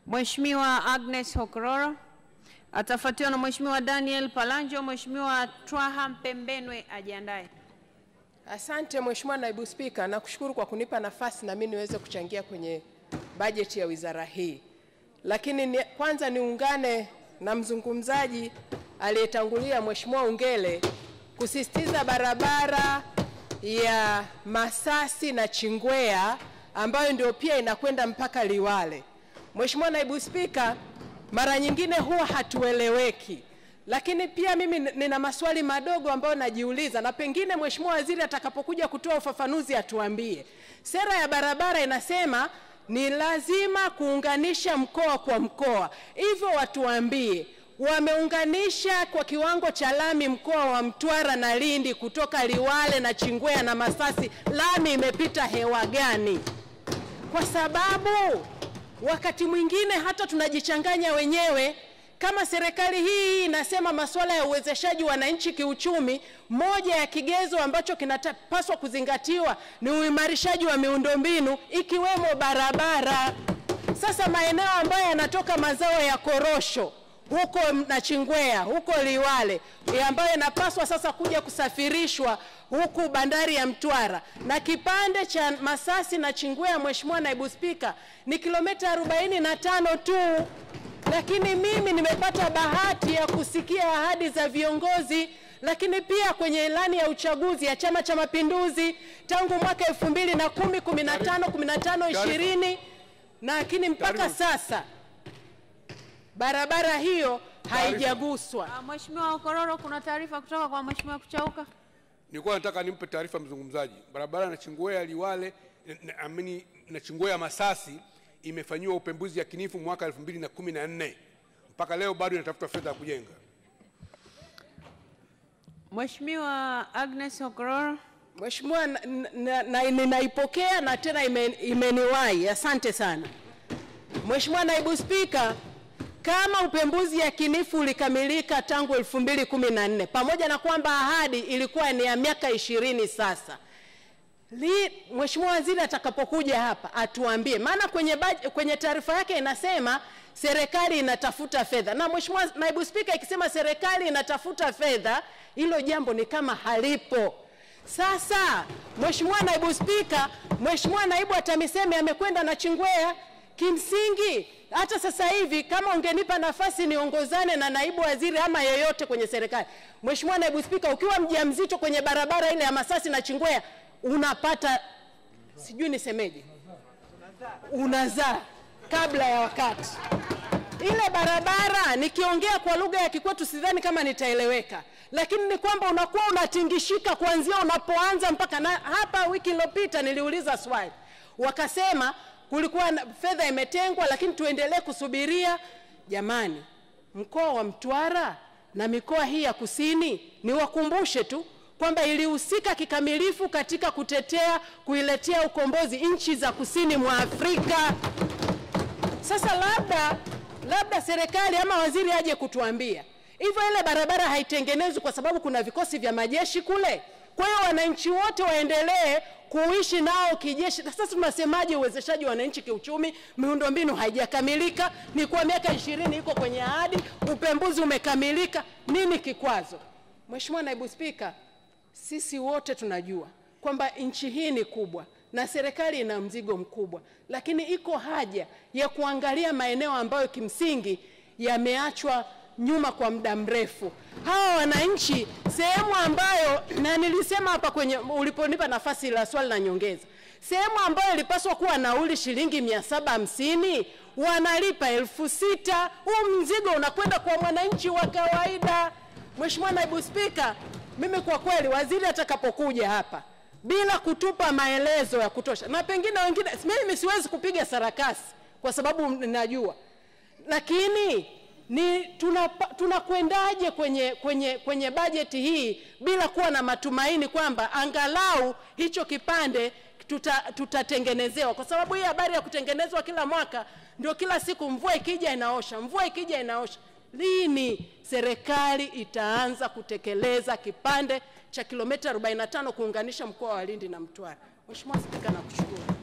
Mheshimiwa Agnes Hokororo atafuatiwa na Mheshimiwa Daniel Palanjo. Mheshimiwa Twaha Mpembenwe ajiandae. Asante Mheshimiwa Naibu Spika, nakushukuru kwa kunipa nafasi na mimi niweze kuchangia kwenye bajeti ya wizara hii. Lakini ni, kwanza niungane na mzungumzaji aliyetangulia Mheshimiwa Ungele kusisitiza barabara ya Masasi na Chingwea ambayo ndio pia inakwenda mpaka Liwale. Mheshimiwa Naibu Spika, mara nyingine huwa hatueleweki lakini pia mimi nina maswali madogo ambayo najiuliza, na pengine Mheshimiwa Waziri atakapokuja kutoa ufafanuzi atuambie. Sera ya barabara inasema ni lazima kuunganisha mkoa kwa mkoa, hivyo watuambie wameunganisha kwa kiwango cha lami mkoa wa Mtwara na Lindi kutoka Liwale na Chingwea na Masasi, lami imepita hewa gani? Kwa sababu wakati mwingine hata tunajichanganya wenyewe kama serikali hii inasema masuala ya uwezeshaji wananchi kiuchumi, moja ya kigezo ambacho kinapaswa kuzingatiwa ni uimarishaji wa miundombinu ikiwemo barabara. Sasa maeneo ambayo yanatoka mazao ya korosho huko Nachingwea, huko Liwale, ambayo yanapaswa sasa kuja kusafirishwa huku bandari ya Mtwara na kipande cha Masasi na Chingwea, Mheshimiwa Naibu Spika, ni kilomita 45 tu lakini mimi nimepata bahati ya kusikia ahadi za viongozi, lakini pia kwenye ilani ya uchaguzi ya Chama cha Mapinduzi tangu mwaka elfu mbili na kumi kumi na tano kumi na tano ishirini lakini mpaka sasa barabara hiyo haijaguswa. Ah, Mheshimiwa Hokororo, kuna taarifa kutoka kwa Mheshimiwa Kuchauka. Nilikuwa nataka nimpe taarifa mzungumzaji. Barabara na Chingwea Liwale na, amini na Chingwea Masasi imefanyiwa upembuzi yakinifu mwaka 2014 mpaka leo bado inatafuta fedha ya kujenga. Mheshimiwa Agnes Hokororo. Mheshimiwa, ninaipokea na, na, na tena ime, imeniwahi. Asante sana Mheshimiwa Naibu Spika, kama upembuzi yakinifu ulikamilika tangu 2014 pamoja na kwamba ahadi ilikuwa ni ya miaka ishirini sasa Li, Mheshimiwa Waziri atakapokuja hapa atuambie, maana kwenye, kwenye taarifa yake inasema serikali inatafuta fedha, na Mheshimiwa Naibu Spika, ikisema serikali inatafuta fedha, hilo jambo ni kama halipo. Sasa Mheshimiwa Naibu Spika, Mheshimiwa Naibu wa TAMISEMI amekwenda na Chingwea. Kimsingi hata sasa hivi kama ungenipa nafasi niongozane na naibu waziri ama yeyote kwenye serikali, Mheshimiwa Naibu Spika, ukiwa mjamzito kwenye barabara ile ya Masasi na Chingwea unapata sijui nisemeje, unazaa kabla ya wakati. Ile barabara nikiongea kwa lugha ya kikwetu sidhani kama nitaeleweka, lakini ni kwamba unakuwa unatingishika kuanzia unapoanza mpaka na. Hapa wiki iliyopita niliuliza swali, wakasema kulikuwa fedha imetengwa, lakini tuendelee kusubiria. Jamani, mkoa wa Mtwara na mikoa hii ya kusini, niwakumbushe tu kwamba ilihusika kikamilifu katika kutetea kuiletea ukombozi nchi za kusini mwa Afrika. Sasa labda labda serikali ama waziri aje kutuambia hivyo, ile barabara haitengenezwi kwa sababu kuna vikosi vya majeshi kule. Kwa hiyo wananchi wote waendelee kuishi nao kijeshi. Sasa tunasemaje uwezeshaji wa wananchi kiuchumi? Miundombinu haijakamilika, ni kwa miaka ishirini iko kwenye ahadi, upembuzi umekamilika, nini kikwazo? Mheshimiwa Naibu Spika, sisi wote tunajua kwamba nchi hii ni kubwa na serikali ina mzigo mkubwa, lakini iko haja ya kuangalia maeneo ambayo kimsingi yameachwa nyuma kwa muda mrefu. Hawa wananchi sehemu ambayo, na nilisema hapa kwenye uliponipa nafasi la swali la nyongeza, sehemu ambayo ilipaswa kuwa nauli shilingi mia saba hamsini wanalipa elfu sita. Huu mzigo unakwenda kwa mwananchi wa kawaida. Mheshimiwa Naibu Spika, mimi kwa kweli waziri atakapokuja hapa bila kutupa maelezo ya kutosha, na pengine wengine, mimi siwezi kupiga sarakasi kwa sababu ninajua, lakini ni tunakwendaje tuna kwenye, kwenye, kwenye bajeti hii bila kuwa na matumaini kwamba angalau hicho kipande tutatengenezewa tuta, kwa sababu hii habari ya kutengenezwa kila mwaka ndio kila siku, mvua ikija inaosha, mvua ikija inaosha. Lini serikali itaanza kutekeleza kipande cha kilomita 45 kuunganisha mkoa wa Lindi na Mtwara? Mheshimiwa Spika, nakushukuru.